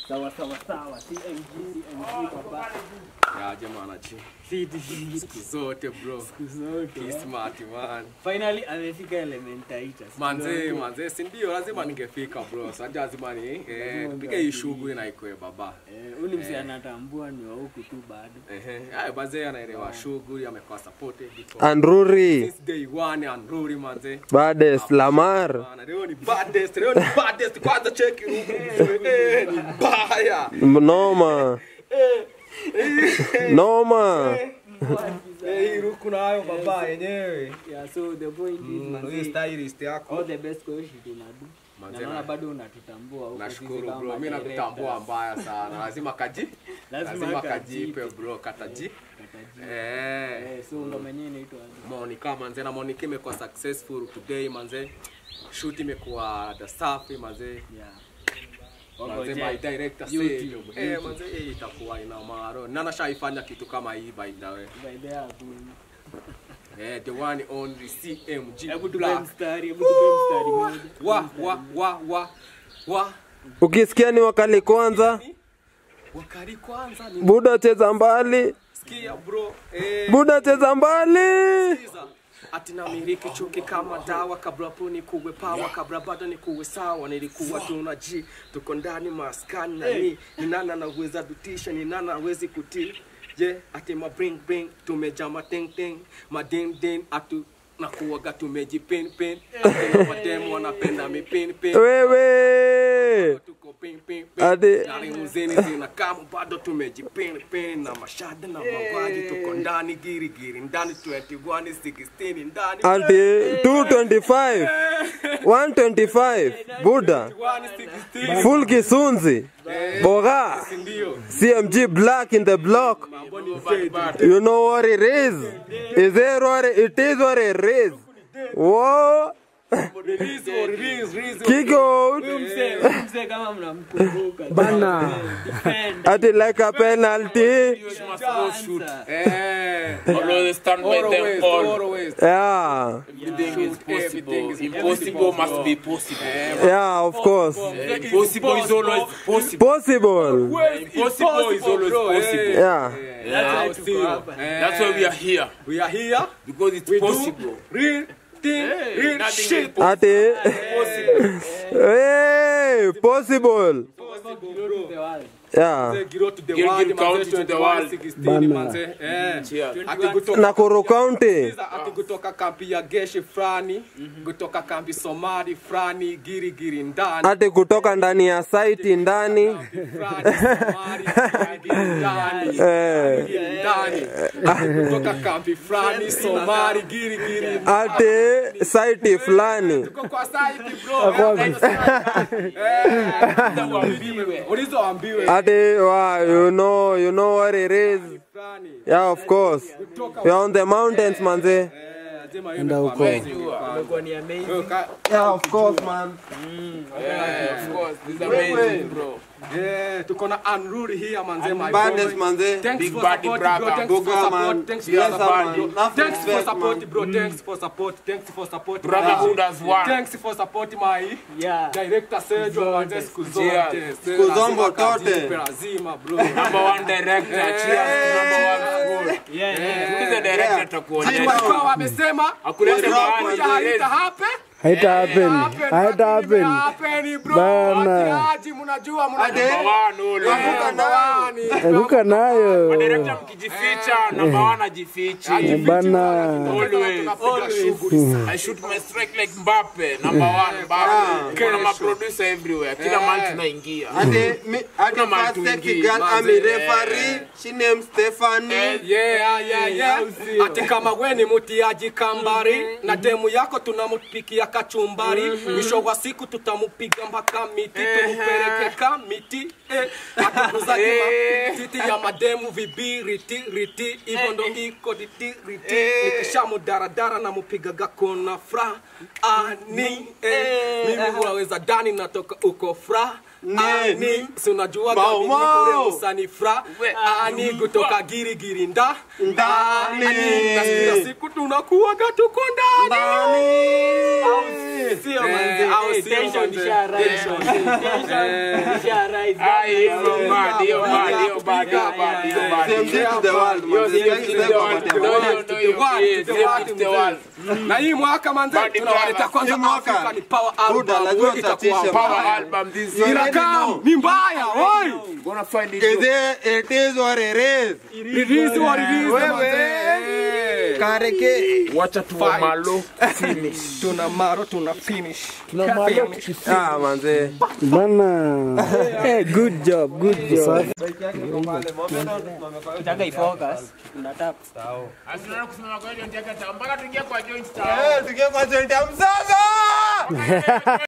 Sawa sawa sawa. CMG CMG baba. Ya jamaa chi. Siku zote bro. Zote. He smart man. Finally amefika Elementaita. Manze, manze, si ndio lazima ningefika bro. Sasa lazima ni eh tupige hii shughuli na ikoe baba. Eh, uni msi anatambua ni wa huku tu bado. Ehe, haya bazee anaelewa shughuli, amekuwa supported before. Andruri Since day one and Rory manze. Bades Lamar Bana, leo ni baddest, leo ni baddest. Kwanza cheki ruku. Eh, ni mbaya. noma noma Eh, hii ruku nayo baba yenyewe. Yeah, so the point is Mm, Hii manze, stylist yako. all the best kwa hiyo shit unadu. Manze, Na naona na- bado unatutambua huko sisi Nashukuru kama bro, mimi nakutambua directors. mbaya sana. Lazima kaji, Lazima lazima kajipe. kajipe bro, kataji. Kataji. Eh. Eh, so ngoma yenyewe inaitwa aje? Monica manze na Monica imekuwa successful today manze. Shoot imekuwa the safi manze. Yeah. Manze my director YouTube, said, eh manze hii itakuwa ina maro. Nana shaifanya kitu kama hii by the way. By the way, hakuna. Eh, the one only CMG. Hebu tupe Black. mstari, hebu tupe mstari moja. Wa wa wa wa wa. ukisikia ni wakali kwanza Wakari kwanza ni buda cheza mbali sikia bro. Eh. buda cheza mbali Sikiza. ati namiriki chuki kama dawa kabla po nikuwe pawa kabla bado nikuwe sawa nilikuwa tuna ji tuko ndani maskani na ni ni nana naweza dutisha ni nana hawezi kutii je ati ma bring bring tumeja ma ting ting ma ding ding atu nakuwaga tumejipin pin ati na mademu wanapenda mipin pin wewe tuko pin pin pin Ati- na limuzini zina kama bado tumejipin pin na mashada na mavaji tuko ndani giri giri ndani 21 16 ndani ati 225 125 buda 16 full kisunzi boga ndio cmg black in the block mambo ni fade you know what it is is it what it, it is what it is Whoa. release or release release kick out Huyu mzee, huyu mzee kama mnamkumbuka. Bana. Defend. ati like a penalty You must go shoot. eh Always stand by them always all. always yeah Everything is Everything possible. is Impossible must be possible. yeah of course Impossible is always possible. possible Impossible is always bro, eh. possible. yeah yeah why I'll tuko see you. hapa. Eh, That's why we are here we are here because it's we possible. do real thing real Nothing is shit ati hey possible To the world. yeah Giro to the Giro world, to count manze, to the 21, world. 16, manze, eh. Cheers. Ati kutoka- nakuru county Sikiza, ati kutoka kambi ya geshi frani kutoka kambi somali frani giri giri ndani ati kutoka ndani ya saiti ndani frani somali giri giri ndani eh, giri ndani Ati kutoka kambi frani somali giri giri ndani. ati saiti fulani Tuko kwa site bro Eh, ulizoambiwe ati wa you know you know what it is frani yeah of course you're on the mountains manze Eh, lazima hiyo imekuwa amazing. Imekuwa ni amazing. Ka- yeah of course man Yeah, of course. This is amazing, bro. Eh, tuko na unruly here manze my Badness, boy. manze. Thanks Big for body support, brother. bro. Thanks for Buga, man. support. Thanks for Yes, support, man. bro. Enough Thanks for respect, support, man. bro. Thanks for support. Thanks for support. Brotherhood my- as one. Thanks for support my Yeah. director Sergio manze siku zote. Cheers. Siku zombo Lazima tote. kajipe, Lazima bro. Number one director. Cheers to number one school. Yeah, yeah. Who is the director atakuonyesha? Walikuwa wamesema Hakuleta mahali kuja haita happen. haita happen haita happen Happen bro. Bana. Watiaji mnajua mnajua. Number one ule. Number one. anguka nayo Director mkijificha, number one ajifichi. bana Always. Tunapiga shughuli. I shoot my strike like Mbappe, number one Mbappe. Kuna maproducer everywhere, kila mahali tunaingia. ati mi ati Kuna first mtu sexy mwingine, girl manze. ami referee she named Stephanie Yeah, yeah, yeah. Ati kama we ni mutiaji kambari na demu yako tunamupikia kachumbari mwisho wa siku tutamupiga mpaka miti tumupeleke ka miti eh. Atukuzaji matiti ya mademu vibiriti riti hivyo ndo iko riti riti nikisha mudaradara na mupigaga kona fra ani eh. mimi huwaweza dani natoka uko fra ani si unajua Mau, mimi mau. kule usani fra ani kutoka girigiri nda Ndani. Ani, na kila siku tunakuwaga tuko ndani Ndani. sio manze. au Eh, sio tension manze? isha rise. Tension isha rise. Ah, hiyo bad, hiyo bad, hiyo bad, hiyo bad, hiyo bad. Same to the world, Hiyo man. same Same to to the the world. world. No, no, no, hiyo, world, yeah, to the same world, to the world. na hii mwaka manze Bad tunawaleta brother. kwanza Hii mwaka. Afrika ni power Buda, album najua wewe itakuwa utatisha, Power mbaya. album this You year. already Inakaa know. ni mbaya oi Gonna find it. Is it, it is what it is. release wa release Wewe. manze Kareke. Wacha tuwa malo finish. tuna maro tuna finish Ah, manze. Bana. Hey, good job, good job. Ukitaka ifocus, unatap. Asinaona kusimama kwa hiyo ndio mpaka tuingie kwa joint town. Eh, tukiwa kwa joint ya mzaza.